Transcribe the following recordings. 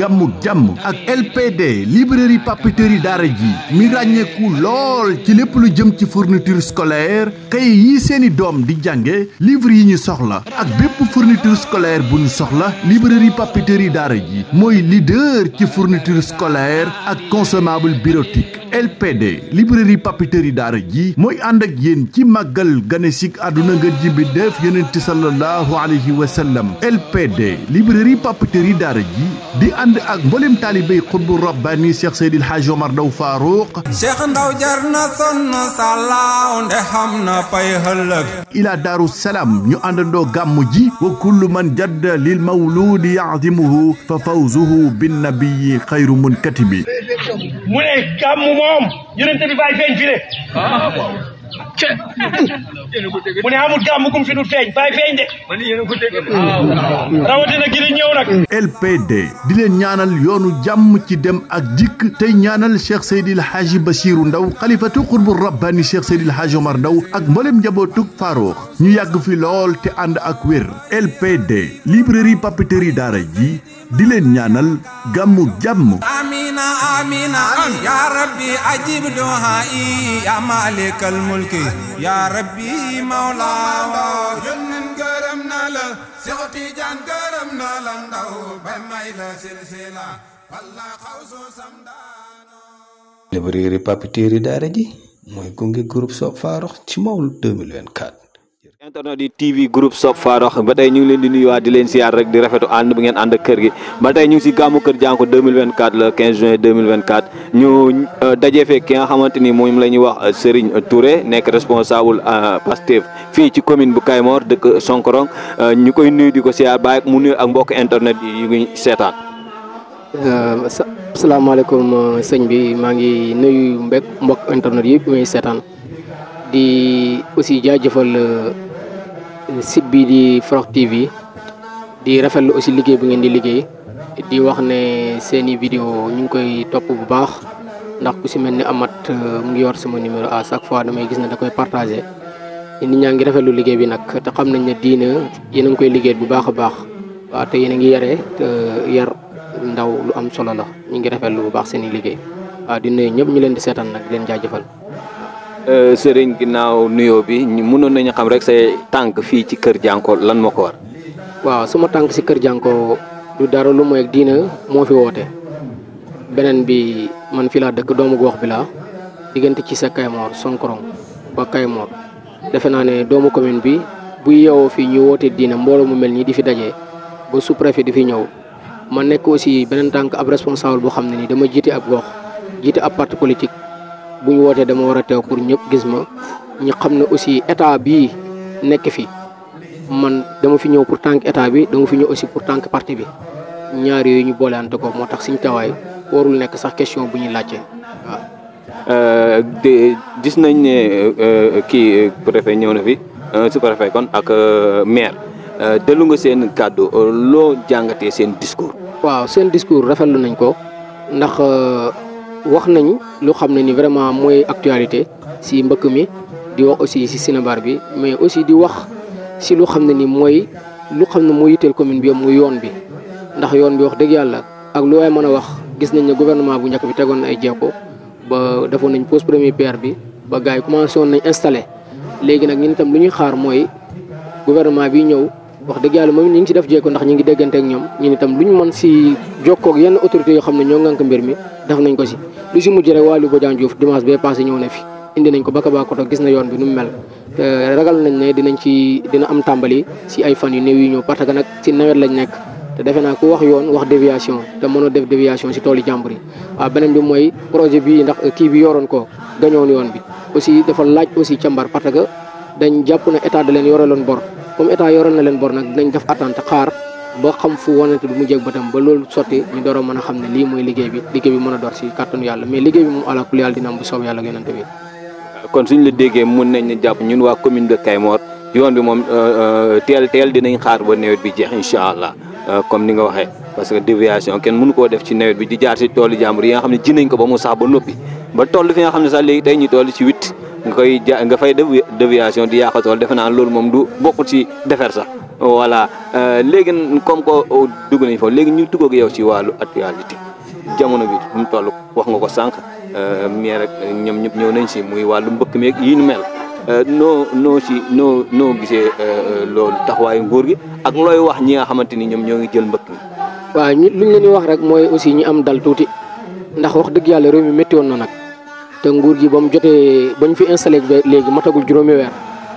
gàmmu jàmm ak LPD librairie papeterie daara ji mi ràññeeku lool ci lépp lu jëm ci fourniture scolaire kay yi seeni doom di jànge livre yi ñu soxla ak bépp fourniture scolaire bu ñu soxla librairie papeterie daara ji mooy leader ci fourniture scolaire ak consommable bureautique LPD librairie papeterie daara ji mooy ànd ak yéen ci màggal ganesik àdduna nga jibi def yonent sallallahu alayhi wa sallam LPD librairie papeterie daara ji di ànd ak mboolem taalibey xutbu rabbani Cheikh Seydil Hadj Omar Ndaw Farouq Cheikh Ndaw jar na sonn sàllaaw nde xam na pay ëllëg ila daaru salaam ñu àndandoo gàmmu ji wa kullu man jadda lil mawludi yaadimuhu fa fawzuhu bin nabiyi xayru munkatibi mu ne gàmmu moom yonente bi bàyyi feeñ fi de mu ne amul gàmmu kum fi dul feeñ bàyyi feeñ de rawatina gi di ñëw nag LPD di leen ñaanal yoonu jàmm ci dem ak dikk tey ñaanal Cheikh Seydil Hadji Bassirou Ndaw xalifatu xutbu rabbani Cheikh Seydil Hadji Omar Ndaw ak mboolem njabootug Faroox ñu yàgg fi lool te ànd ak wér LPD librairie papeterie daara ji di leen ñaanal gàmmu jàmm amina amina ya rabbi ajib duhai ya malikal mulki ya rabbi mawla yónnen gërëm na la Seex Tijaan gërëm na la ndaw ba may la silsila walla xawsu samdaano librairie papeterie daara ji mooy gunge groupe Sope Farokh ci Mawlud 2024 internet yi TV groupe Sope Farokh ba tey ñu ngi leen di nuyuwaat di leen siyaar rek di rafetu ànd bu ngeen ànd ak kër gi ba tey ñu ngi si gàmmu kër Jànko 2024 le 15 juin 2024 ñu dajee fekk ki nga xamante ni moom la ñuy wax Serigne Touré nekk responsable Pastef fii ci commune bu Kaymoor dëkk Sonkorong ñu koy nuyu di ko siyaar bàyyi mu nuyu ak mbokk internet yi yu ngi seetaan. salaamaaleykum sëñ bi maa ngi nuyu mbek mbokk internet yi muy seetaan di aussi jaajëfal. site bi di Farokh TV di rafetlu aussi liggéey bu ngeen di liggéey di wax ne seeni vidéo ñu ngi koy topp bu baax ndax ku si mel ni amat mu ngi yor sama numéro à chaque fois damay gis ne da koy partagé nit ñaa ngi rafetlu liggéey bi nag te xam nañ ne diina yéen a ngi koy liggéey bu baax a baax waaw te yéen a ngi yare te yar ndaw lu am solo la ñu ngi rafetlu bu baax seeni liggéey waaw di nuyu ñëpp ñu leen di seetaan nag di leen jaajëfal. Sëriñ ginnaaw nuyoo bi mënoon nañu xam rek say tànk fii ci kër Jànko lan moo ko war. waaw sama tànk si kër Jànko du dara lu mooy diina moo fi woote beneen bi man fi laa dëkk doomu gox bi laa diggante ci sa Kaymoor Sonkorong ba Kaymoor defe naa ne doomu commune bi bu yeewoo fii ñu woote diina mbooloo mu mel nii di fi dajee ba sous-préfet di fi ñëw ma nekk aussi beneen tànk ab responsable boo xam ne nii dama jiite ab gox jiite ab parti politique. bu ñu wootee dama war a teew pour ñëpp gis ma ñu xam ne aussi état bii nekk fi man dama fi ñëw pour tànk état bi dama fi ñëw aussi pour tànk parti bi ñaar yooyu ñu booleante ko moo tax suñu tawaay warul nekk sax question bu ñuy laajte waaw. de gis nañ ne kii préfet ñëw na fi su préfet kon ak maire dellu nga seen kàddu loo jàngatee seen discours. waaw seen discours rafetlu nañ ko ndax. wax nañ lu xam ne ni vraiment mooy actualité si mbëkk mi di wax aussi si Sénébar bi mais aussi di wax si lu xam ne ni mooy lu xam ne moo yitteel commune bi muy yoon bi ndax yoon bi wax dëgg yàlla ak lu waay mën a wax gis nañ ne gouvernement bu njëkk bi tegoon na ay jéego ba defoon nañ pose premier pierre bi ba gars yi commencé woon nañ installé léegi nag ñun itam lu ñuy xaar mooy gouvernement bi ñëw wax dëgg yàlla moom ñu ngi si def jéego ndax ñu ngi déggante ak ñoom ñun itam lu ñu mën si jokkoo ak yenn autorités yoo xam ne ñoo ngànk mbir mi def nañ ko si lu si mujj rek Waly Bodian Diouf dimanche bee passé ñëw na fi indi nañ ko ba Kabakoto gis na yoon bi nu mu mel te ragal nañ ne dinañ ci dina am tàmbali si ay fan yu néew yu ñëw parce que nag si nawet lañ nekk te defe naa ku wax yoon wax déviation te mënoo def déviation si toolu jàmbur yi waaw beneen bi mooy projet bii ndax kii bi yoroon ko gañoon yoon bi aussi dafa laaj aussi càmbar parce que dañ jàpp na état da leen yoreloon bor comme état yoroon na leen bor nag dinañ def attente xaar ba xam fu wanante du mu jég batam ba loolu sotti ñu door a mën a xam ne lii mooy liggéey bi liggéey bi mën a door si kàttanu yàlla mais liggéey bi moom ala kulli yàlla dina am bu soob yàlla yonante bi kon suñ la déggee mun nañ ne jàpp ñun waa commune de Kaymoor yoon bi moom teel teel dinañ xaar ba nawet bi jeex incha allah comme ni nga waxee parce que déviation kenn mënu koo def ci nawet bi di jaar si toolu jàmbur yi nga xam ne ji nañ ko ba mu sax ba noppi ba toll fi nga xam ne sax léegi tey ñu toll ci huit nga koy ja nga fay def déviation di yàq tool defe naa loolu moom du bokkut ci defar sax voilà léegi comme que dugg nañ foofu léegi ñu dugg ak yow ci wàllu actualité jamono bi mu toll wax nga ko sànq mais rek ñoom ñëpp ñëw nañ si muy wàllu mbëkk meeg yi nu mel noo noo si noo noo gisee loolu taxawaayu nguur gi ak looy wax ñi nga xamante ni ñoom ñoo ngi jël mbëkk mi. waaw ñi luñ leen di wax rek mooy aussi ñu am dal tuuti ndax wax dëgg yàlla réew mi métti woon na nag te nguur gi ba mu jotee ba ñu fi installé léegi matagul juróomi weer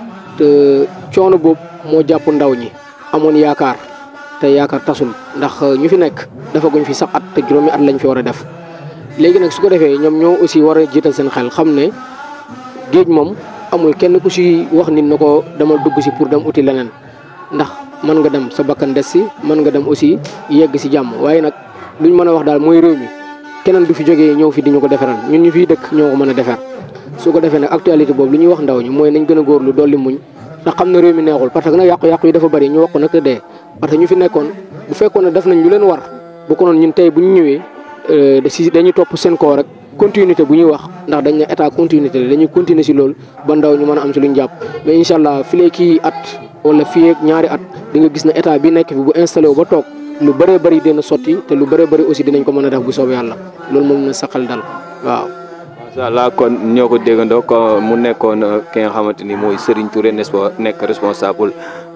te coono boobu moo jàpp ndaw ñi amoon yaakaar te yaakaar tasul ndax ñu fi nekk dafa guñ fi sax at te juróomi at lañ fi war a def léegi nag su ko defee ñoom ñoo aussi war a jiital seen xel xam ne géej moom amul kenn ku si wax nit na ko dama dugg si pour dem uti leneen ndax mën nga dem sa bakkan des si mën nga dem aussi yegg si jàmm waaye nag luñ mën a wax daal mooy réew mi keneen du fi jógee ñëw fi di ñu ko defaral ñun ñu fiy dëkk ñoo ko mën a defar su ko defee nag actualité boobu lu ñuy wax ndaw ñi mooy nañ gën a góorlu dolli muñ ndax xam ne réew mi neexul parce que nag yàqu-yàqu yi dafa bari ñu wax ko nag te dee parce que ñu fi nekkoon bu fekkoon ne def nañ lu leen war bu ko noon ñun tey bu ñu ñëwee si dañuy topp seen koo rek continuité bu ñuy wax ndax dañ ne état continuité la dañuy continuer si loolu ba ndaw ñu mën a am si luñ jàpp mais incha allah filee kii at wala fii ak ñaari at di nga gis ne état bi nekk fi bu installé wu ba toog lu bëree bëri dina sotti te lu bëree bëri aussi dinañ ko mën a def bu soob yàlla loolu moom na saqal dal waaw. macha allah kon ñoo ko déggandoo ko mu nekkoon ki nga xamante ni mooy Serigne Touré n'est-ce pas nekk responsable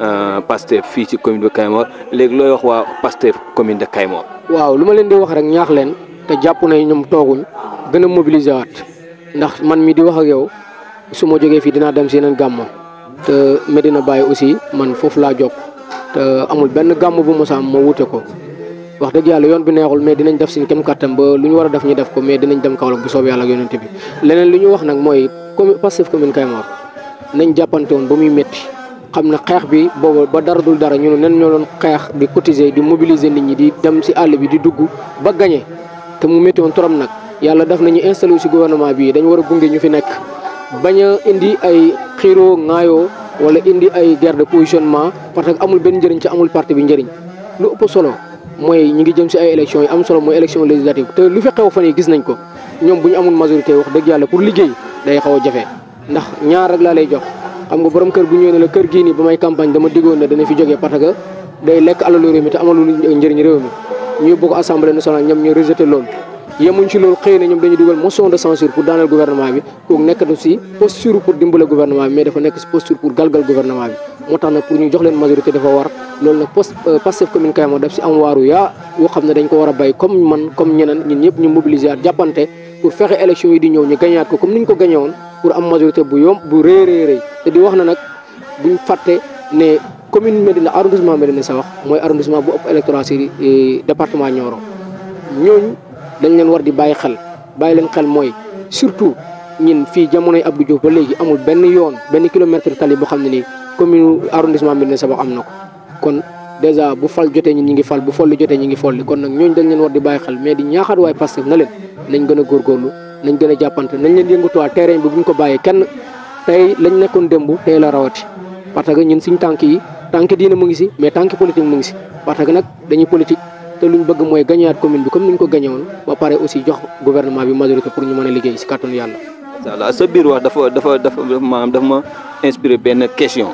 Pastef fii ci commune de Kayemor léegi looy wax waa Pastef commune de Kayemor. waaw lu ma leen di wax rek ñaax leen te jàpp ne ñoom tooguñ gën a mobiliser waat ndax man mi di wax ak yow su ma jógee fii dinaa dem si yeneen gàmmo te Medina Baye aussi man foofu laa jokk te amul benn gàmm bu mos a am ma wute ko wax dëgg yàlla yoon bi neexul mais dinañ def suñ kem kattan ba lu ñu war a def ñu def ko mais dinañ dem Kaolack bu soob yàlla ak yonent bi leneen li ñu wax nag mooy commune Pastef commune Kayemor nañ jàppante woon ba muy métti xam ne xeex bi boobu ba dara dul dara ñu ne nen ñoo doon xeex di cotiser di mobiliser nit ñi di dem si àll bi di dugg ba gagné te mu métti woon trop nag yàlla def nañu installé si gouvernement bi dañu war a gunge ñu fi nekk bañ a indi ay xiiroo ŋaayoo wala indi ay guerre de positionnement parce que amul benn njëriñ ci amul parti bi njëriñ lu ëpp solo mooy ñu ngi jëm si ay élections yi am solo mooy élection législative te lu fi xew fan yi gis nañ ko ñoom bu ñu amul majorité wax dëgg yàlla pour liggéey day xaw a jafe ndax ñaar rek laa lay jox xam nga borom kër bu ñëwee ne la kër gii nii ba may campagne dama diggoon ne dana fi jógee parce que day lekk alalu réew mi te amalul njëriñ réew mi ñu yóbbu ko assemblée nationale ñoom ñu rejeté loolu yemuñ ci loolu xëy na ñoom dañuy dugal motion de censure pour daaneel gouvernement bi kooku nekkatu si posture pour dimbale gouvernement bi mais dafa nekk si posture pour galgal gouvernement bi moo tax nag pour ñu jox leen majorité dafa war loolu nag post Pastef commune Kayemor daf si am waaru yaa yoo xam ne dañ ko war a bay comme man comme ñeneen ñun ñëpp ñu mobiliser at jàppante pour fexe élection yi di ñëw ñu gañaat ko comme ni ñu ko gañe woon pour am majorité bu yomb bu rëy rëy rëy te di wax na nag buñ fàtte ne commune Médina arrondissement Médina Sabakh mooy arrondissement bu ëpp électorat si département Nioro ñooñu dañ leen war di bàyyi xel bàyyi leen xel mooy surtout ñin fii jamonoy Abdou Diouf ba léegi amul benn yoon benn kilomètre tali boo xam ne nii commune arrondissement Médina Sabakh am na ko kon dèjà bu fal jotee ñi ñi ngi fal bu folli jotee ñi ngi folli kon nag ñooñu dañ leen war di bàyyi xel mais di ñaaxaat waaye Pastef na leen nañ gën a góorgóorlu nañ gën a jàppante nañ leen yëngatuwaat terrain bi buñ ko bàyyee kenn tey lañ nekkoon démb tey la rawati parce que ñun suñ tànk yi tànk diine mu ngi si mais tànk politique mu ngi si parce que nag dañuy politique te luñ bëgg mooy gañewaat commune bi comme ni ñu ko gañe woon ba pare aussi jox gouvernement bi majorité pour ñu mën a liggéey si kàttanu yàlla. incha allah sa biir wax dafa dafa dafa maanaam dafa ma inspiré benn question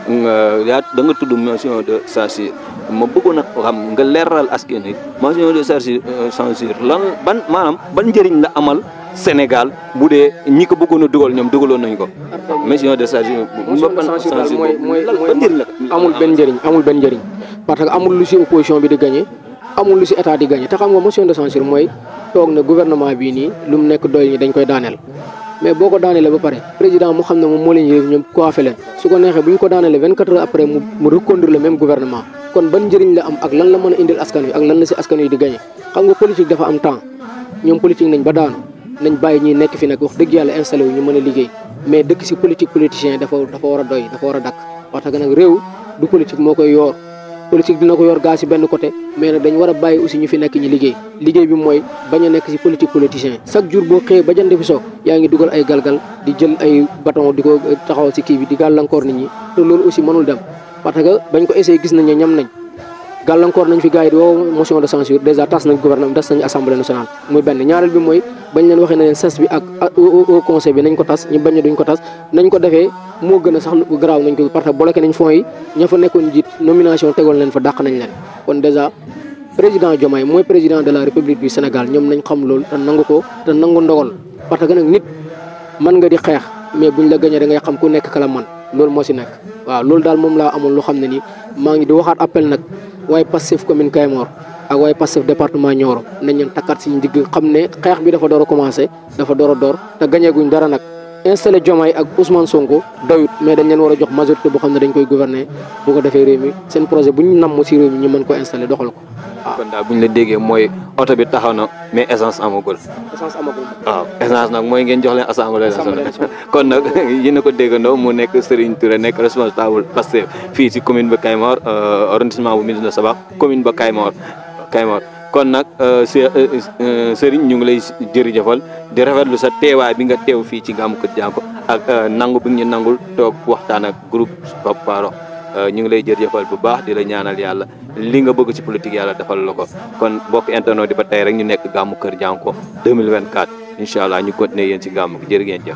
yaa da nga tudd mention de censure ma bëggoon a xam nga leeral askan wi mention de censure lan ban maanaam ban njëriñ la amal Sénégal bu dee ñi ko bëggoon a dugal ñoom dugaloon nañ ko. mention de censure. motion de censure daal mooy mooy ban njëriñ la amul benn njëriñ amul benn njëriñ parce que amul lu si opposition bi di gagné. amul lu si état di gagné te xam nga motion de censure mooy toog na gouvernement bii nii lu mu nekk doy ñi dañ koy daaneel mais boo ko daanelee ba pare président mu xam ne moom moo leen yëf ñoom coiffé leen su ko neexee bu ñu ko daanelee 24 heures après mu mu reconduire le même gouvernement kon ban njëriñ la am ak lan la mën a indil askan wi ak lan la si askan wi di gagné xam nga politique dafa am temps ñoom politique nañ ba daanu nañ bàyyi ñi nekk fi nag wax dëgg yàlla installé wu ñu mën a liggéey mais dëkk si politique politicien dafa dafa war a doy dafa war a dakk parce que nag réew du politique moo koy yoor politique dina ko yor gaa si benn côté mais nag dañ war a bàyyi aussi ñu fi nekk ñi liggéey liggéey bi mooy bañ a nekk si politique politicien chaque jour boo xëyee ba jant bi so yaa ngi dugal ay galgal di jël ay bâton di ko taxawal si kii bi di gàllankoor nit ñi te loolu aussi mënul dem parce que bañ ko essayé gis nañ ne ñam nañ gàllankoor nañ fi gars yi di woo motion de censure déjà tas nañ gouvernement tas nañ assemblée nationale muy benn ñaareel bi mooy bañ leen waxee na leen ses bi ak au conseil bi nañ ko tas ñu bañ ne duñ ko tas nañ ko defee moo gën a sax garaaw nañ ko parce que bloqué nañ fonds yi ña fa nekkoon jiit nomination tegoon leen fa dàq nañ leen kon déjà président Diomaye mooy président de la république du Sénégal ñoom nañ xam loolu te nangu ko te nangu ndogal parce que nag nit mën nga di xeex mais buñ la gañee da ngay xam ku nekk kala man loolu moo si nekk waaw loolu daal moom laa amoon lu xam ne nii maa ngi di waxaat appel nag waaye Pastef commune Kayemor ak waaye Pastef département Nioro nañ leen takkaat si ndigg xam ne xeex bi dafa door a commencé dafa door a door te gañeeguñ dara nag installé Diomaye ak Ousmane Sonko doyut mais dañ leen war a jox majorité boo xam ne dañ koy gouverner bu ko defee réew mi seen projet bu ñu namm si réew mi ñu mën ko installé doxal ko waaw. kon daal bu ñu la déggee mooy oto bi taxaw na mais essence amagul. essence amagul. waaw essence nag mooy ngeen jox leen assemblée Assemblée nationale kon nag yéen a ko déggandoo mu nekk Serigne Touré nekk responsable Pastef fii si commune ba Kayemor arrondissement bu Médina Sabakh commune ba Kayemor Kayemor kon nag Serigne ñu ngi lay jërëjëfal di rafetlu sa teewaay bi nga teew fii ci Gamou Kër Dianko ak nangu bi ñu nangul toog waxtaan ak groupe Sope Farokh ñu ngi lay jërëjëfal bu baax di la ñaanal yàlla li nga bëgg ci politique yàlla defal la ko kon mbokk internet di ba tey rek ñu nekk Gamou Kër Dianko 2024 incha allah ñu continuer yéen ci gàmmu gi jërë ngeen jëf.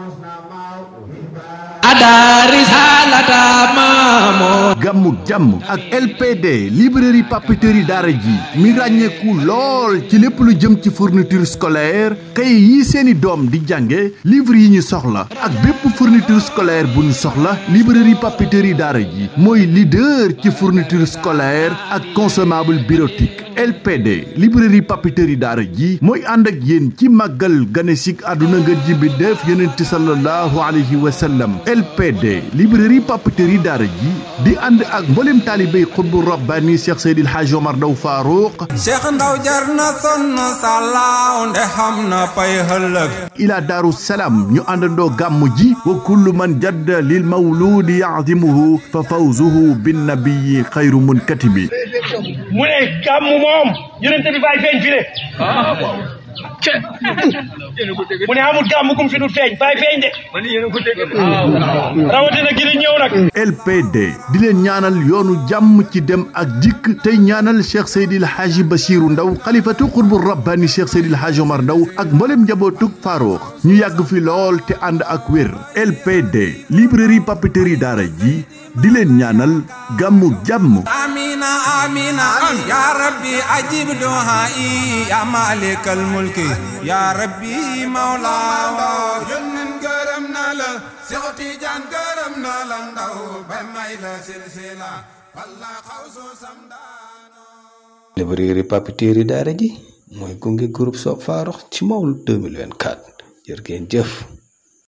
gàmmu jàmm ak LPD librairie papeterie daara ji mi ràññeeku lool ci lépp lu jëm ci fourniture scolaire kay yi seeni doom di jànge livre yi ñu soxla ak bépp fourniture scolaire bu ñu soxla librairie papeterie daara ji mooy leader ci fourniture scolaire ak consommable bureautique LPD librairie papeterie daara ji mooy ànd ak yéen ci màggal ganesik àdduna nga jibi def yonent sallallahu alayhi wa sallam LPD librairie papeterie daara ji di ànd ak mboolem taalibey xutbu rabbani Cheikh Seydil Hadj Omar Ndaw Farouk Cheikh Ndaw jar na sonn sàllaaw nde xam na pay hëllëg ila daaru salaam ñu àndandoo gàmmu ji wa kullu man jadda lil mawludi yaadimuhu fa fawzuhu bin nabiyi xayru munkatibi mu ne gàmmu moom yonent bi bàyyi feeñ fi de mu ne amul gàmmu gum fi dul feeñ bàyyi feeñ de rawatina gi di ñëw nag LPD di leen ñaanal yoonu jàmm ci dem ak dikk tey ñaanal Cheikh Seydil Hadji Bassirou Ndaw xalifatu xutbu rabbani Cheikh Seydil Hadji Omar Ndaw ak mboolem njabootug Farouk ñu yàgg fi lool te ànd ak wér LPD librairie papeterie daara ji di leen ñaanal gàmmu jàmm amina amina ya rabbi ajib duhai ya malikal mulki ya rabbi mawla yónnen gërëm na la Seex Tijaan gërëm na la ndaw ba may la silsila walla xawsu samdaano librairie papeterie daara ji mooy gunge groupe Sope Farokh ci Mawlud 2024 jërë ngeen jëf